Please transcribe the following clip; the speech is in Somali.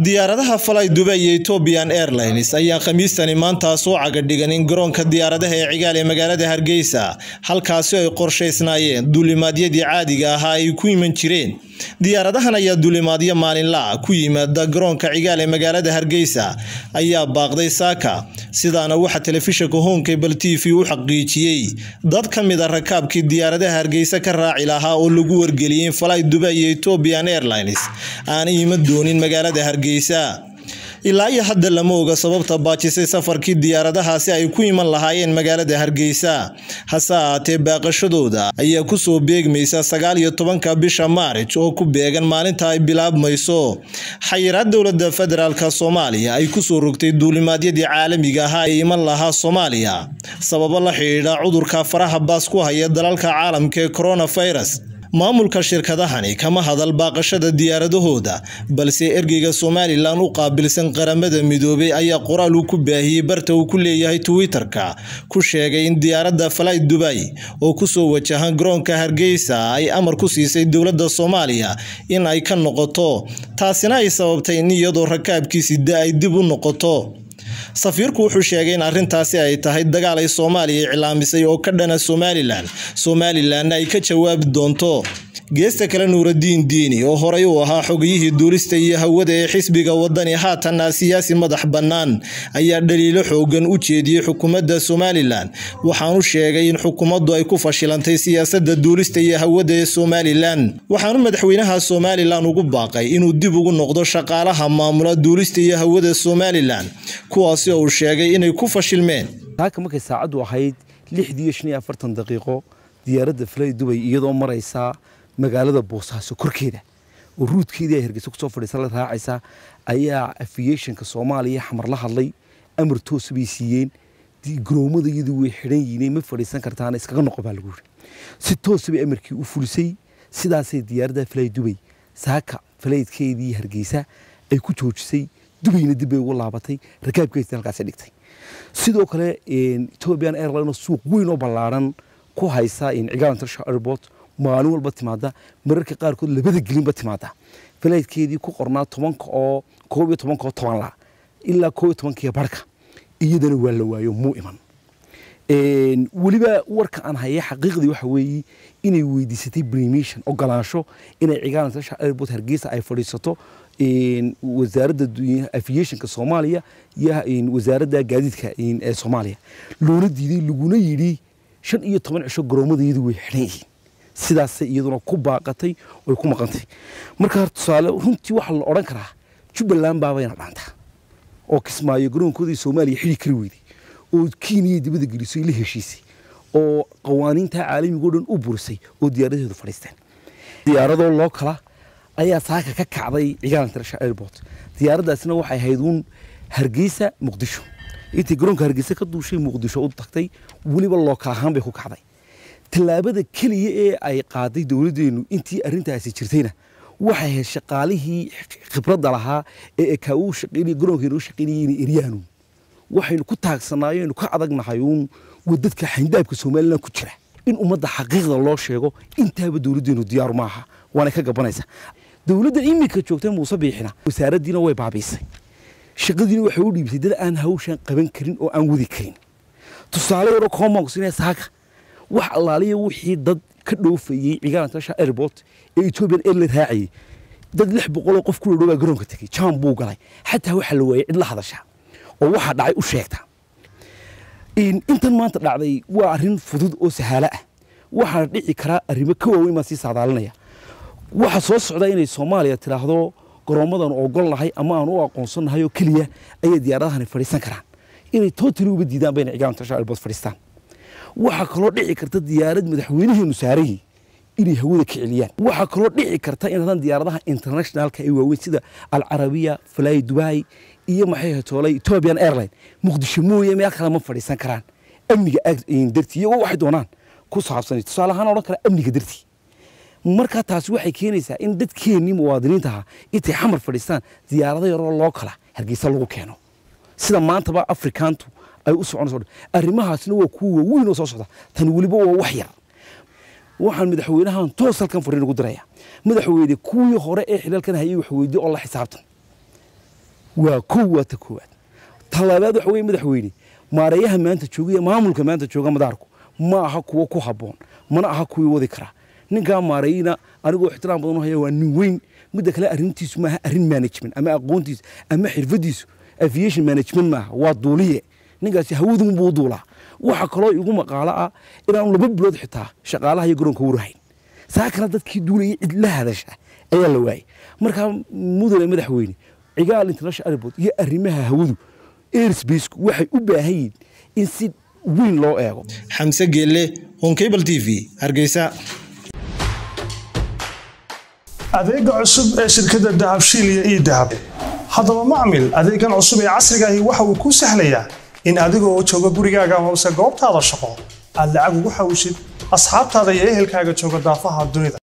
diyaaradaha falay dubay iyo ethiopian airlines ayaa khamiistani maanta soo cagadhigan in garoonka diyaaradaha ee cigaal ee magaalada hargeysa halkaasi ay qorshaysnaayeen duulimaadyadii caadiga ahaa ay ku iman jireen diyaaradahan ayaa duulimaadyo maalinla ku yimaada garoonka cigaal ee magaalada hargeysa ayaa baaqday saaka sidaana waxaa telefishinka honkable t v u xaqiijiyey dad ka mid a rakaabkii diyaaradaha hargeysa ka raaci lahaa oo lagu wargeliyey in falay dubay iyo ethiopian airlines aanay iman doonin magaalada hargeysa ilaa iyo hadda lama oga sababta baajisay safarkii diyaaradahaasi ay ku iman lahaayeen magaalada hargeysa hase ahaatee baaqashadooda ayaa kusoo beegmaysa sagaal iyo tobanka bisha maarij oo ku beegan maalinta ay bilaabmayso xayiraad dowlada federaalk soomaaliya ay kusoo rogtay duulimaadyadii caalamiga ahaa ee iman lahaa soomaaliya sababo la xidhiidha cudurka faraha baas ku haya dalalka caalamka ee coronavirus maamulka shirkadahani kama hadal baaqashada diyaaradahooda balse ergeyga somalilan u qaabilsan qaramada midoobay ayaa qoraal uu ku baahiyey barta uu ku leeyahay twitter-ka ku sheegay in diyaaradda falay dubay oo kusoo wajahan garoonka hargeysa ay amar ku siisay dowladda soomaaliya in ay ka noqoto taasina ay sababtay in iyadoo rakaabkiisida ay dib u noqoto safiirku wuxuu sheegay in arrintaasi ay tahay dagaal ay soomaaliya iclaamisay oo ka dhana somalilan somalilanna ay ka jawaabi doonto geesta kale nuuradiin diini oo horey uu ahaa xogiyihii duulista iyo hawada ee xisbiga wadani haatanna siyaasi madax bannaan ayaa dhaliilo xoogan u jeediyey xukuumadda somalilan waxaanu sheegay in xukuumaddu ay ku fashilantay siyaasadda duulista iyo hawada ee somalilan waxaanu madaxweynaha somalilan ugu baaqay inuu dib ugu noqdo shaqaalaha maamula duulista iyo hawada somalilan kuwaasi oo uu sheegay inay ku fashilmeen taaka markay saacaddu ahayd lixdii iyo shan iyo afartan daqiiqo diyaaradda falay dubay iyadoo maraysaa magaalada boosaaso korkeeda oo ruudkeedii ay hargeysa kusoo fadhiisa la raacaysa ayaa afiyeeshanka soomaaliya xamar la hadlay amar toosa bay siiyeen garoomada iyadu way xidhan yihiin ma fadhiisan kartaan iskaga noqo baa lagu yiri si toosa bay amarkii u fulisay sidaasay diyaaradda falay dubay saaka falaydkeedii hargeysa ay ku joojisay dubayna dib bay ugu laabatay rakaabkeedii halkaasi dhigtay sidoo kale ethiopian airline suuq weyn oo ballaaran ku haysa cigaal international airport maalin walba timaada mararka qaarkood labada gelinba timaada falaydkeedii ku qornaa tobanka oo koob iyo tobanka oo toban la ilaa koob iyo tobankiiyo barhka iyadana waa la waayo muu iman weliba warka aan haya xaqiiqdii waxa weeye inay weydiisatay permission ogolaansho inay cigaal international airport hargeysa ay fadhiisato wasaaradda aviationka soomaaliya iyo wasaaradda gaadiidka ee soomaaliya loona diiday laguna yidhi shan iyo toban cisho garoomada iyadu way xidhan yihiin sidaasay iyaduna ku baaqatay oy ku maqantay marka tusaale runtii waxaa la odhan karaa jubbaland baabayna dhaantaa oo kismaayo garoonkoodii soomaaliya xidhi kari weyday oo kenya dibada gelisay la heshiisay oo qawaaniinta caalamiga o dhan u burisay oo diyaaradaheedu fadhiisteen diyaaradoo loo kala ayaa saaka ka kacday cigaal international airport diyaaraddaasina waxay ahayd uun hargeysa muqdisho intay garoonka hargeysa ka duushay muqdisho u tagtay weliba loo kala ahaan bay ku kacday tallaabada keliya ee ay qaaday dowladdeenu intii arrintaasi jirtayna waxay ahayd shaqaalihii khibradda lahaa ee ekaa uu shaqeynaya garoonkeenu u shaqeynayay inay eryaanu waxaynu ku taagsanaayeennu ka adagnahay uun wadadka xayndaabka somalilan ku jira in ummadda xaqiiqda loo sheego intaaba dowladdeenu diyaaru maaha waana ka gabanaysa dowladda iminka joogta muuse biixina wasaaraddiina way baabiisay shaqadiina waxay u dhiibtay dad aan hawshan qaban karin oo aan wadi karin tusaale yaroo comoxina saaka wax allaaliya wixii dad ka dhoofayey cigaal international airport ee ethiopian airline raacayay dad lix boqoloo qof ku dhadhow baa garoonka tegey jam buu galay xataa waxaa la waayay cid la hadasha oo waxaa dhacay u sheegta intan maanta dhacday waa arrin fudud oo sahaalo ah waxaana dhici karaa arrimo ka waaweyn baan sii saadaalinaya waxaa soo socda inay soomaaliya tidhaahdo garoomadan ogol nahay ama aan u aqoonsannahay oo keliya ayay diyaaradahani fadhiisan karaan inay tootali uga diidaan bayna cigaal international airport fadhiistaan waxaa kaloo dhici karta diyaarad madaxweynaheenu saarayay inay hawada ka celiyaan waxaa kaloo dhici karta in diyaaradaha internationalka ee waaweyn sida alcarabiya fly dubai iyo maxay hatoolay ethiopian airline muqdisho mooye meel kale ma fadhiisan karaan amniga dartii iyagoo waxay doonaan ku saabsan tusaale ahaan odhan kara amniga dartii marka taasi waxay keenaysaa in dadkeennii muwaadiniinta ahaa intay xamar fadhiistaan diyaarado yaroo loo kala hargeysa lagu keeno sida maantaba afrikaantu ay u soconayso arrimahaasna waa kuwa waaweyn oo soo socda tani weliba waa wax yar waxaan madaxweynahan toos halkan fariin ugu diraya madaxweyne kuwii hore ee xilalkan hayay wax weydiye oo la xisaabtan waa kow waa ta koowaad talaabaad waxa weye madaxweyne maareeyaha maanta jooga iyo maamulka maanta jooga madaarku ma aha kuwo ku habboon mana aha kuwii wadi karaa ninkaa maareeyina anigoo ixtiraam badan u haya waa nin weyn midda kale arrintiisu maaha arrin management ama aqoontiisu ama xirfadiisu aviation management maaha waa duuliye ninkaasi hawadun buu duulaa waxa kaloo igu maqaalo ah inaanu laba bilood xitaa shaqaalaha iyo garoonka warahayn saakana dadkii duulayay cid la hadasha ayaa la waayay markaa mudane madaxweyne cigaal international airport iyo arrimaha hawadu airspaceku waxay u baahan yihiin in si weyn loo eego xamse geelle honkable t v hargeysa adeega cusub ee shirkadda dahabshiil iyo ii dahab haddaba macmil adeegan cusub ee casrigaahi waxa uu kuu sahlayaa in adigoo jooga gurigaaga amase goobtaada shaqo aad lacag ugu xawishid asxaabtaada iyo ehelkaaga jooga daafaha dunida